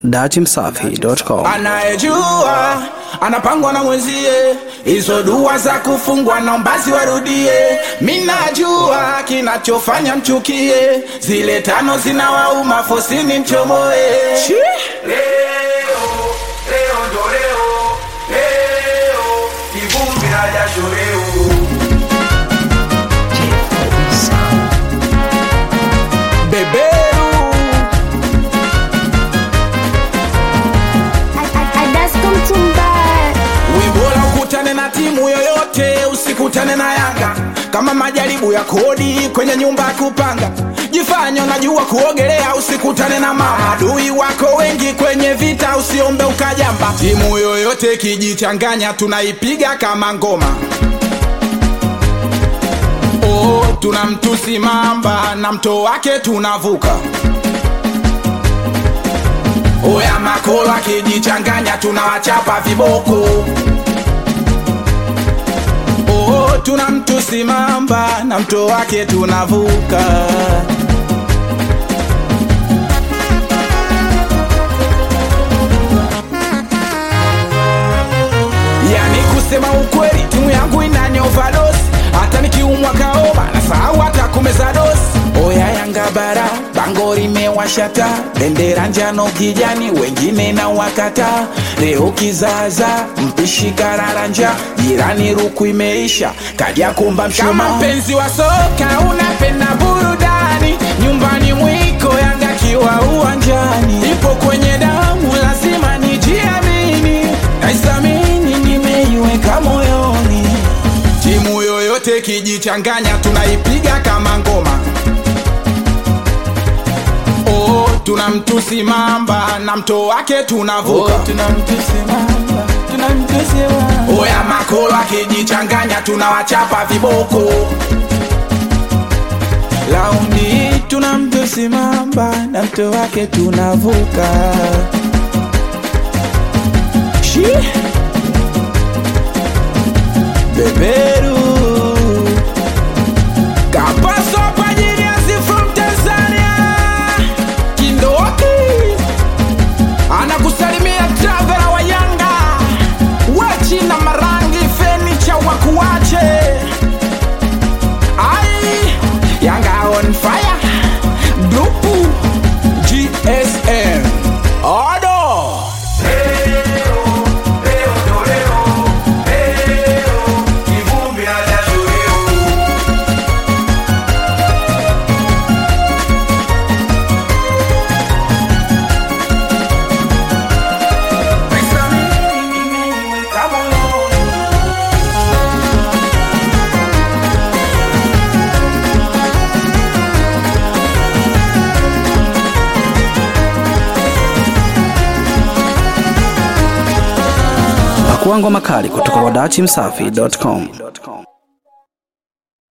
datimsafi.com. anayejua anapangwa na mwenzie, hizo dua za kufungwa naomba ziwarudie. Minajua kinachofanya mchukie, zile tano zinawauma fosini mchomoe. Leo, leo ndo leo, leo, kivumbi na jasho leo. Beberu Wimbola ukutane na timu yoyote, usikutane na Yanga kama majaribu ya kodi kwenye nyumba ya kupanga. Jifanye unajua kuogelea, usikutane na maadui wako wengi kwenye vita, usiombe ukajamba. Timu yoyote kijichanganya, tunaipiga kama ngoma. Oh, tuna mtusi mamba na mto wake tunavuka. Oya makolo akijichanganya tunawachapa viboko. Oh, tuna mtusi mamba na mto wake tunavuka. Yani kusema ukweli, timu yangu inani overdose. Hata nikiumwa kaoma na sahau hata kumeza dosi. Oya Yanga bara, bango limewashata, bendera njano kijani, wengine na wakata. Leo kizaza, mpishi kararanja, jirani ruku imeisha, kaja kumba mshuma. Kama mpenzi wa soka unapenda burudani, nyumbani mwiko Yanga kiwa uwanjani, ipo kwenye damu, lazima nijiamini, naisamini, nimeiweka moyoni. Timu yoyote kijichanganya, tunaipiga kama ngoma. Oh, tuna mtusi mamba na mto wake tunavuka. Oya makolo akijichanganya, tunawachapa viboko. Laundi hii tuna mtusi mamba na mto wake tunavuka. Shi beberu kapaso kwa ajili ya si from Tanzania Kindoki anakusalimia travela wa Yanga wachi na marangi fenicha wakuwache ai Yanga on fire grupu GSM Odo Leo, leo ndo leo, leo, kivumbi na jasho leo. Naisamini, nimeiweka moyoni. Pakua ngoma kali kutoka kwa datimsafi.com.